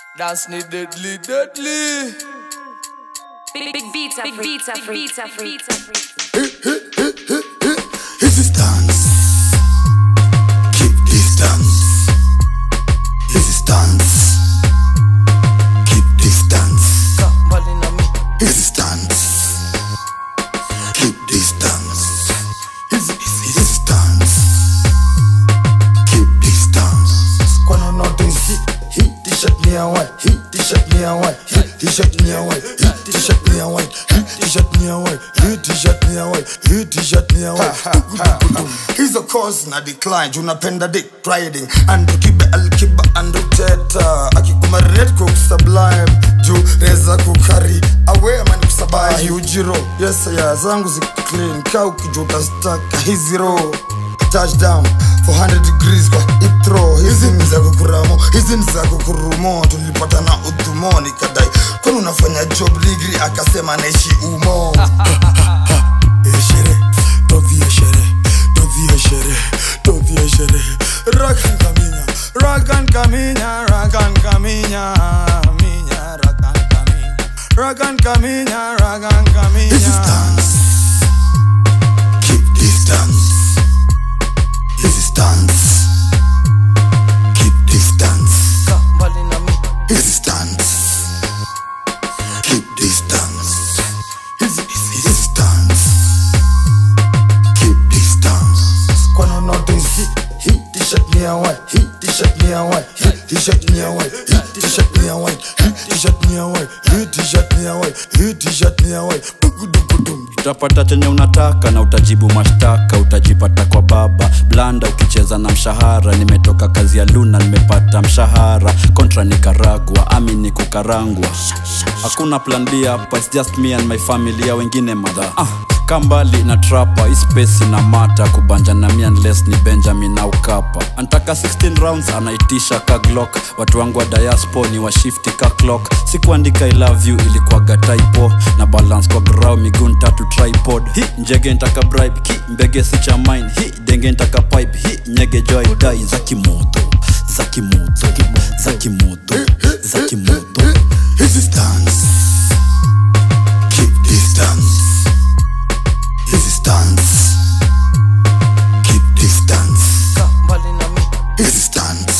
Dance ni deadly, deadly. Big, big beats are big beats are free. Beats are free. Easy stance. Keep distance. Easy stance. Keep distance. Ka mbali na mi. Easy stance. Keep distance. Easy, easy, easy stance. Keep distance. Kwano notice hit, hit t-shirt me a white, hit t-shirt me a white, hit t-shirt me a white, hit t-shirt me a white, hit t-shirt me a white, hit t-shirt me a white, hit t-shirt me a white. hizo cause na decline juu napenda dick riding andukibe alkiba anduteta akikumaret kukusublime juu reza kukari awe amani kusabai ujiro yesaya zangu ziclean ka ukijuta staka hiziro touchdown 400 degrees kwa itro hizi ni za kukuramo hizi ni za kukurumo tulipata na udhumo nikadai kwani unafanya job ligri akasema naishi umo Eshere, tovi eshere, tovi eshere, tovi eshere. Ragan kaminya, ragan kaminya, ragan kaminya, minya, ragan kaminya, ragan kaminya, ragan kaminya. Easy stance. Keep distance. Easy stance. Keep distance. Ka mbali na mi. Easy stance. Keep distance. Easy, easy, easy stance. Keep distance. Kwano notice hit, hit t-shirt me a white, hit t-shirt me a white, hit t-shirt me a white, hit t-shirt me a white, hit t-shirt me a white, hit t-shirt me a white, hit t-shirt me a white. Dugudugudum. utapata chenye unataka na utajibu mashtaka utajipata kwa baba blanda ukicheza na mshahara nimetoka kazi ya luna nimepata mshahara kontra nikaragwa ami ni kukarangwa hakuna plan b hapa it's just me and my family ya wengine madha ah, kambali na trapa ispesi na mata kubanja na mi unless ni benjamin au kapa antaka 16 rounds anaitisha ka glock watu wangu wa diaspo ni washifti ka clock sikuandika i love you ilikuwaga typo na balance kwa grau miguu tatu tripod hi njege ntaka bribe ki mbege si cha mine hi denge ntaka pipe hi nyege joy dai za kimoto za kimoto za kimoto za kimoto Easy stance. Keep distance. Easy stance. Keep distance. Ka mbali na mi. Easy stance.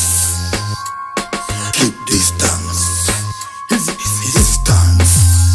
Keep distance. Easy, easy, easy stance.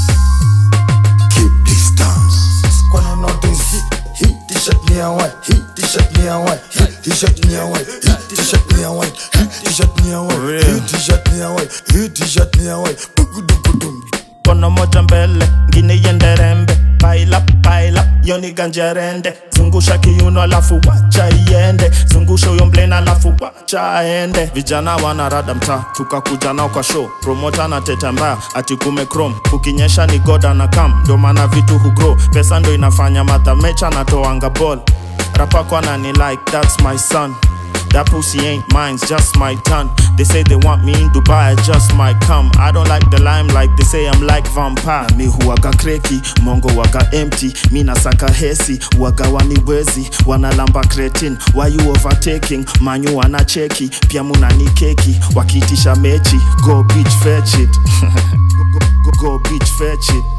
Keep distance. Kwano notice hit, hit t-shirt me a white, hit t-shirt me a white, hit t-shirt me a white, hit t-shirt me a white, hit t-shirt me a white, hit t-shirt me a white, hit t-shirt me a white. Dugudugudum. kono moja mbele ngine iende rembe paila paila yoni ganjerende zungusha kiuno alafu wacha iende zungusha huyo mblena alafu wacha aende vijana wanarada mtaa tukakuja nao kwa show promota na teta mbaya ati kume chrome kukinyesha ni goda na kam ndo maana vitu hugrow pesa ndo inafanya madhamecha natoanga ball rapako anani like that's my son That pussy ain't mine, it's just my tongue. They say they want me in Dubai, I just might come. I don't like the limelight, they say I'm like vampire. Mi huwaga kreki, mongo waga empty. Mi nasaka hesi, waga waniwezi. Wanalamba cretin, why you overtaking? Manyu wanacheki, pia munani keki. Wakitisha mechi, go bitch fetch it. go, go, go, go bitch fetch it.